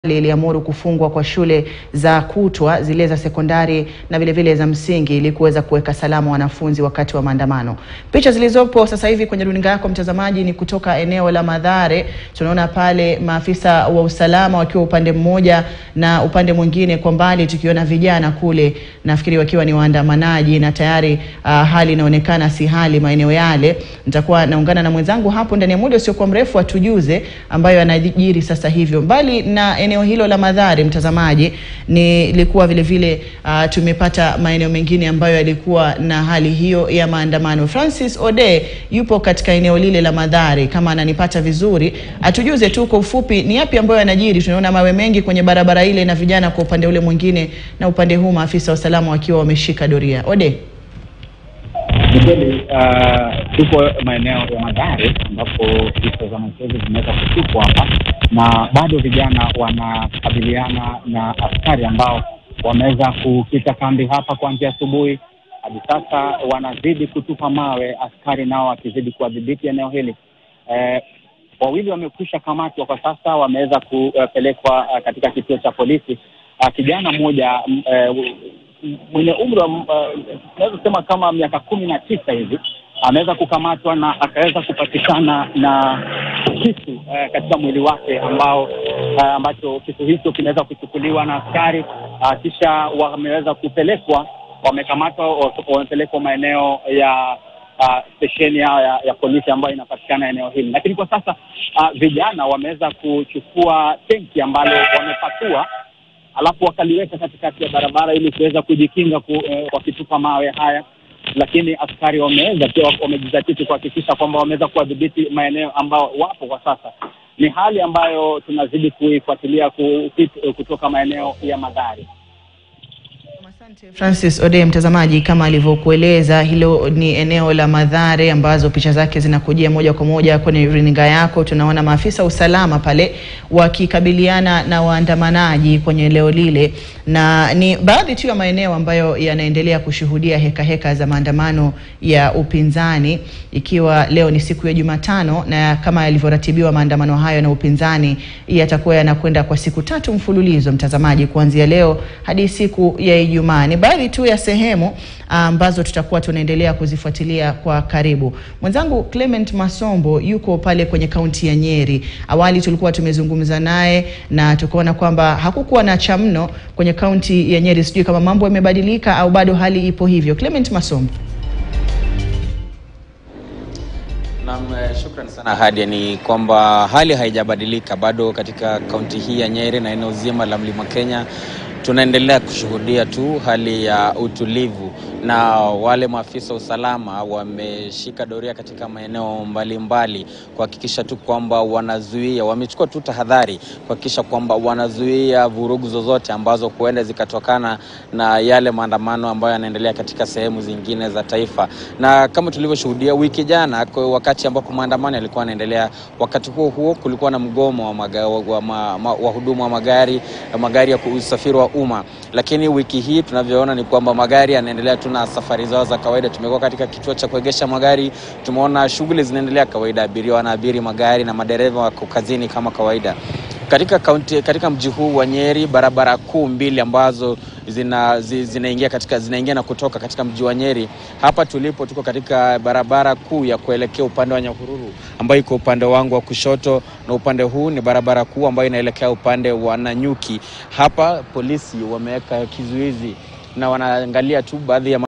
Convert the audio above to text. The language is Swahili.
iliamuru kufungwa kwa shule za kutwa zile za sekondari na vile vile za msingi ili kuweza kuweka salama wanafunzi wakati wa maandamano. Picha zilizopo sasa hivi kwenye runinga yako mtazamaji ni kutoka eneo la Mathare. Tunaona pale maafisa wa usalama wakiwa upande mmoja na upande mwingine kwa mbali tukiona vijana kule, nafikiri wakiwa ni waandamanaji na tayari uh, hali inaonekana si hali maeneo yale. Nitakuwa naungana na mwenzangu hapo ndani ya muda usiokuwa mrefu atujuze ambayo yanajiri sasa hivyo. Mbali na eneo hilo la Mathare, mtazamaji, nilikuwa vile vile uh, tumepata maeneo mengine ambayo yalikuwa na hali hiyo ya maandamano. Francis Ode yupo katika eneo lile la Mathare, kama ananipata vizuri, atujuze tu kwa ufupi ni yapi ambayo yanajiri. Tunaona mawe mengi kwenye barabara ile na vijana kwa upande ule mwingine, na upande huu maafisa wa usalama wakiwa wameshika doria. Ode. Ni kweli uh, tuko maeneo ya Mathare ambapo visa za machozi zimeweza kutupwa hapa, na bado vijana wanakabiliana na askari ambao wameweza kukita kambi hapa kuanzia asubuhi hadi sasa, wanazidi kutupa mawe, askari nao wakizidi kuwadhibiti eneo hili. Eh, wawili wamekwisha kamatwa kwa sasa, wameweza kupelekwa uh, katika kituo cha polisi. Uh, kijana mmoja uh, mwenye umri wa tunaweza uh, sema kama miaka kumi na tisa hivi ameweza kukamatwa na akaweza kupatikana na kisu uh, katika mwili wake ambao uh, ambacho kisu hicho kinaweza kuchukuliwa na askari uh, kisha wameweza kupelekwa, wamekamatwa, wamepelekwa maeneo ya stesheni uh, yao ya, ya polisi ambayo inapatikana eneo hili, lakini kwa sasa uh, vijana wameweza kuchukua tenki ambalo wamepatua alafu wakaliweka katikati ya barabara ili kuweza kujikinga ku, eh, wakitupa mawe haya, lakini askari wameweza pia wamejizatiti kuhakikisha kwamba wameweza kuwadhibiti maeneo ambao wapo kwa sasa. Ni hali ambayo tunazidi kuifuatilia kutoka maeneo ya Mathare. Francis Ode, mtazamaji, kama alivyokueleza, hilo ni eneo la Mathare ambazo picha zake zinakujia moja kwa moja kwenye runinga yako. Tunaona maafisa usalama pale wakikabiliana na waandamanaji kwenye eneo lile, na ni baadhi tu ya maeneo ambayo yanaendelea kushuhudia heka heka za maandamano ya upinzani, ikiwa leo ni siku ya Jumatano, na kama yalivyoratibiwa maandamano hayo na upinzani yatakuwa yanakwenda kwa siku tatu mfululizo, mtazamaji, kuanzia leo hadi siku ya Ijumaa. Ni baadhi tu ya sehemu ambazo tutakuwa tunaendelea kuzifuatilia kwa karibu. Mwenzangu Clement Masombo yuko pale kwenye kaunti ya Nyeri. Awali tulikuwa tumezungumza naye na tukaona kwamba hakukuwa na cha mno kwenye kaunti ya Nyeri. Sijui kama mambo yamebadilika au bado hali ipo hivyo. Clement Masombo. Naam, shukrani sana Hadia. Ni kwamba hali haijabadilika bado katika kaunti hii ya Nyeri na eneo zima la Mlima Kenya tunaendelea kushuhudia tu hali ya utulivu, na wale maafisa usalama wameshika doria katika maeneo mbalimbali kuhakikisha tu kwamba wanazuia, wamechukua tu tahadhari kuhakikisha kwamba wanazuia vurugu zozote ambazo huenda zikatokana na yale maandamano ambayo yanaendelea katika sehemu zingine za taifa. Na kama tulivyoshuhudia wiki jana, wakati ambapo maandamano yalikuwa yanaendelea, wakati huo huo kulikuwa na mgomo wa wahudumu wa, ma, ma, wa magari magari ya usafiri wa umma, lakini wiki hii tunavyoona ni kwamba magari yanaendelea tu na safari zao za kawaida. Tumekuwa katika kituo cha kuegesha magari, tumeona shughuli zinaendelea kawaida, abiria wanaabiri magari na madereva wako kazini kama kawaida. Katika kaunti, katika mji huu wa Nyeri, barabara kuu mbili ambazo zina, zinaingia katika zinaingia na kutoka katika mji wa Nyeri. Hapa tulipo tuko katika barabara kuu ya kuelekea upande wa Nyahururu ambayo iko upande wangu wa kushoto, na upande huu ni barabara kuu ambayo inaelekea upande wa Nanyuki. Hapa polisi wameweka kizuizi na wanaangalia tu baadhi ya